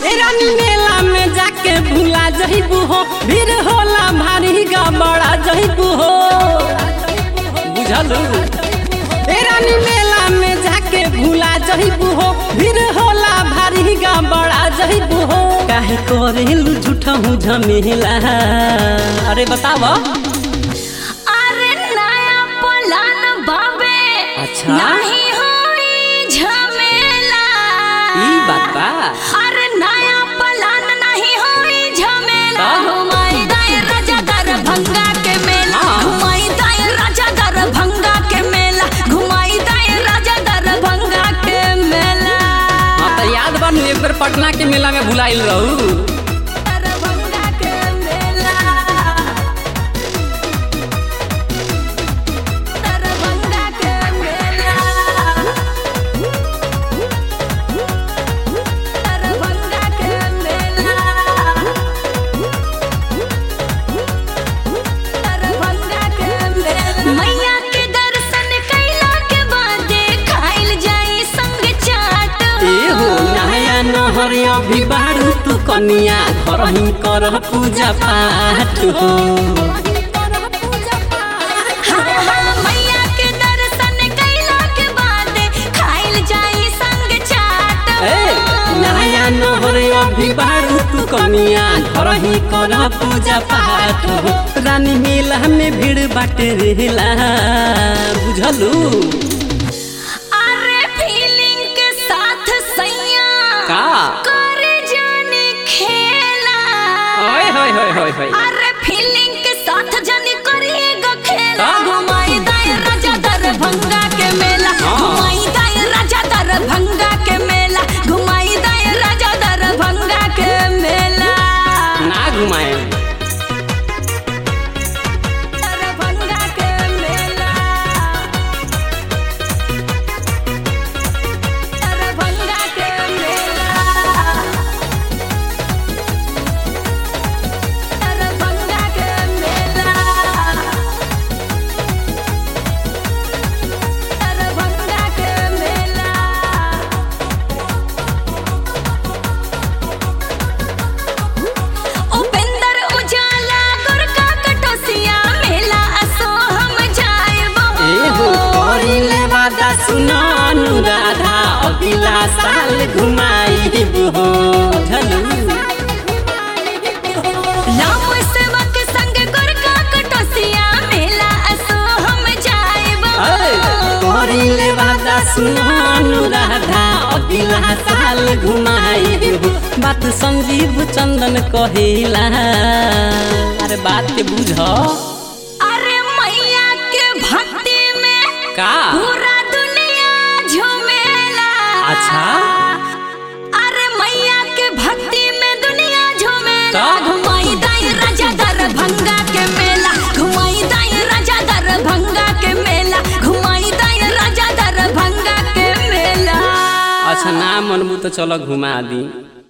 ए रानी मेला में जाके भूला जइबू हो भीड़ होला भारी गबड़ा जइबू हो बुझलू ए रानी मेला में जाके भूला जइबू हो भीड़ होला भारी गबड़ा जइबू हो काहे करेलू झूठा हूँ झमेला अरे बताव अरे नया पलान बाबे अच्छा। नहीं होई झमेला ई बात बा अरे नया पलान नहीं होई झमेला का? घुमाई दाए राजा दरभंगा के मेला हाँ। घुमाई दाए राजा दरभंगा के मेला घुमाई दाए राजा दरभंगा के मेला हाँ तो याद बा नु एक बार पटना के मेला में भुलाइल रहू दरभंगा के मेला दरभंगा के मेला दरभंगा के मेला दरभंगा के मेला मैया के दर्शन कैला के बाद खाइल जाई संग चाट ए हो नया नहर अभी बारू तू कनिया घर ही कर पूजा पाठ हो हाँ, हाँ, मैया के दर्शन कैला के बाद खाइल जाई संग चाट ए नया नहर अभी बारू तू कनिया घर ही कर पूजा पाठ हो रानी मेला में भीड़ बाटे रहेला बुझलू अरे फीलिंग के साथ सैया का करे जाने खेला ओए होय होय होय होय अरे फीलिंग के साथ जाने करिएगा खेला का? घुमाई दाए राजा दरभंगा के मेला हाँ। घुमाई दाए राजा दरभंगा के मेला घुमाई दाए राजा दरभंगा के मेला ना घुमाए दरभंगा के मेला दरभंगा के मेला दरभंगा के मेला दरभंगा के मेला उपेंद्र उजाला दुर्गा कटोसिया मेला असो हम जाएबो ए हो करिले वादा सुनानु राधा अगिला साल घुमाइब हो झलू राम सेवक संग दुर्गा कटोसिया मेला असो हम जाएबो करिले वादा सुनानु राधा अगिला साल घुमाइब बात संजीव चंदन कहेला अरे बात के बुझ अरे मैया के भक्ति में का पूरा दुनिया झूमेला अच्छा अरे मैया के भक्ति में दुनिया झूमेला का? घुमाई दाई राजा दरभंगा के मेला घुमाई दाई राजा दरभंगा के मेला घुमाई दाई राजा दरभंगा के मेला अच्छा ना मनबू तो चलो घुमा दी